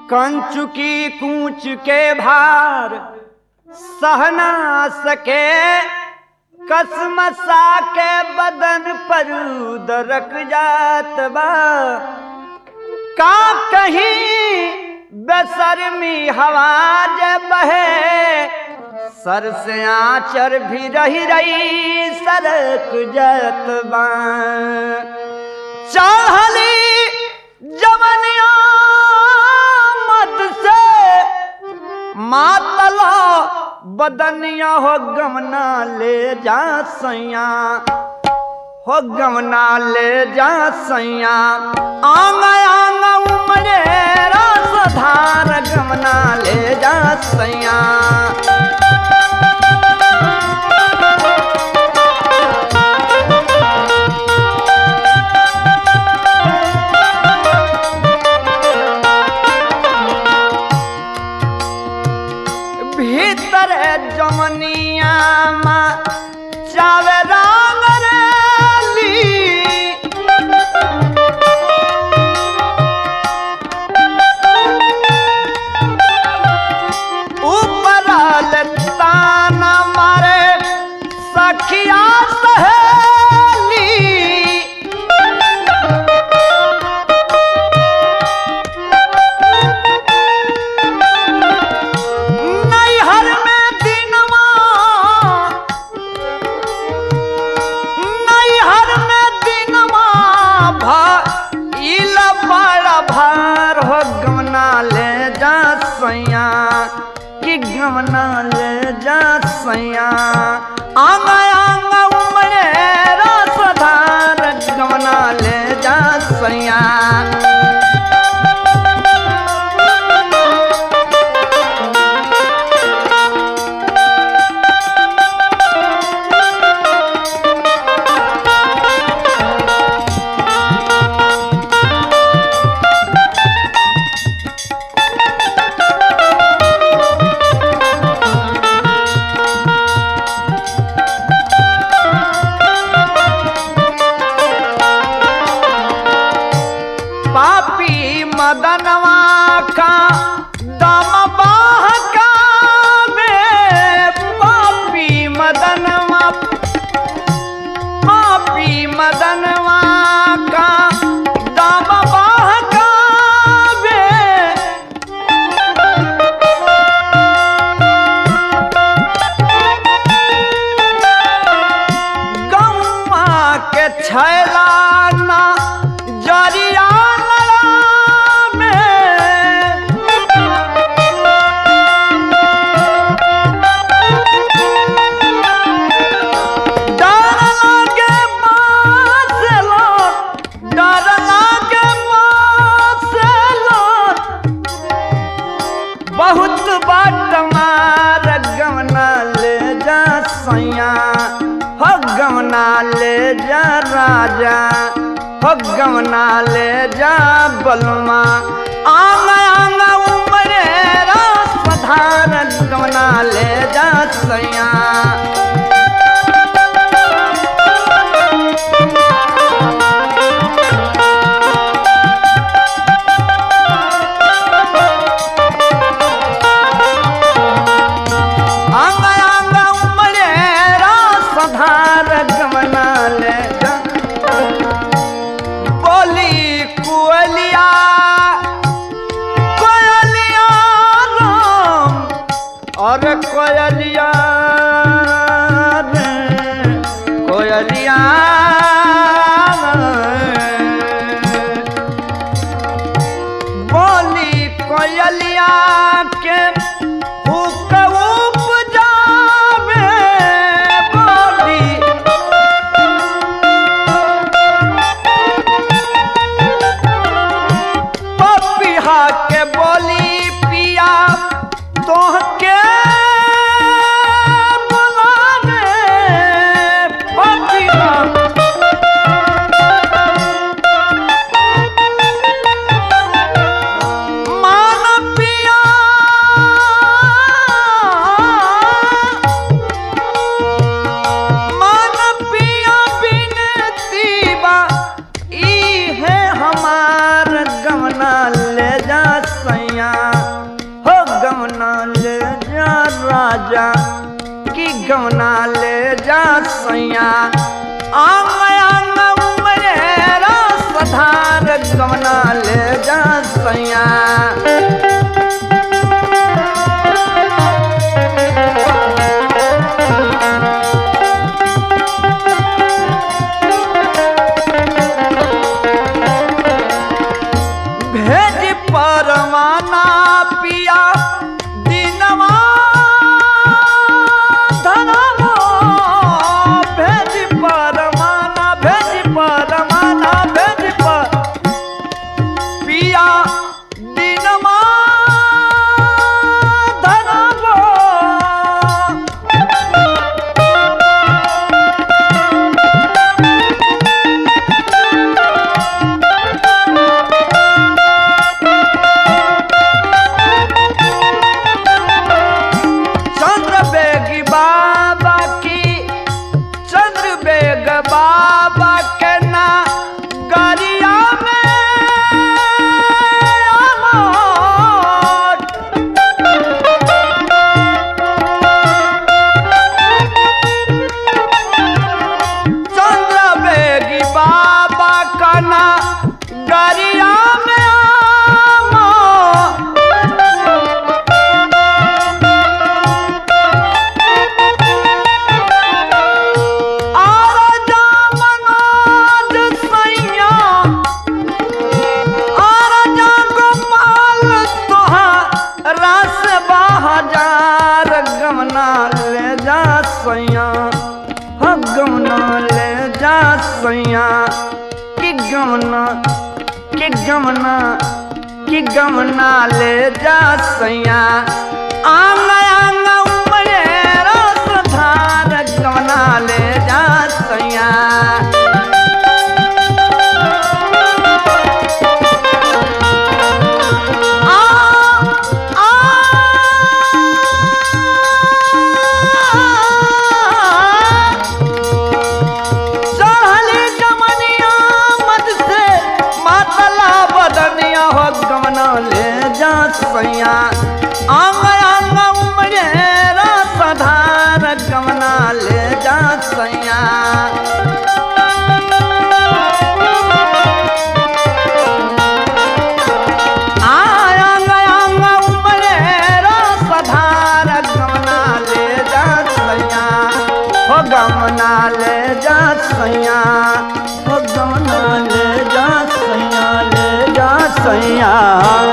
कंचुकी कूच के भार सहना सके कसमसा के बदन पर दरक जात बा का कहीं बेसरमी हवा जे बहे सर से आचर भी रही रही सरक जात बा चाहली जवनिया मत से मातला बदनिया हो गमना ले जा सैया हो गमना ले जा सैया आंग आंग उमरे रस धार गमना ले जा सैया भीतर जमनिया मा चावे रंग रेली ऊपर ताना मारे सखिया सहेली नैहर में दिनवा नैहर में दिनवा भइल बड़ा भार हो गमना ले जा सैया कि गमना ले जा सैया आंग आंग उमरे रस धार गमना ले जा सैया पापी मदनवा का दम बहका में पापी मदनवा पापी मदनवा का दम बहका में गौआ के छैला ना जरिया में डर लागे मासलो डर लागे मासलो बहुत बाट मार गमना ले जा सैया हो गमना ले जा राजा हो गमना ले जा बलमा आंग आंग उमरे रास धार गमना ले जा सैया अंग अंग उमड़े रास धार गमना ले जा बोली कुअलिया कोयलिया राम और कोयलिया रे कोयलिया बोली कोयलिया के हुक उपजावे बोली पपिहा के बोली पिया तोहके बुलावे पपिहा मान पिया गमना ले जा सैया भेज परवाना पिया दिनवा धनवा भेज परवाना भेज परवाना भेज पर पिया दिनवा धनवा चंद्र बेगी बाबा की चंद्र बेग बाबा के ना गरिया में अमर चंद्र बेगी बाबा का ना गरिया में अमर आराजा मनोज सैया आराजा गोपाल तोहार रस बहाजार गमना ले जा सैया ह गमना ले जा सैया कि गमना कि गमना कि गमना ले जा सैया आंग आंग उमरे रस धार गमना ले जा सैया आ आ चढ़ली जमनिया मत से मातला बदनिया हो गमना ले जा सैया आंग आंग उमरे रसधार गमना ले जा सैया आंग आंग उमरे रसधार गमना ले जा सैया हो गमना ले जा सैया हो गमना ले जा सैया ले जा सैया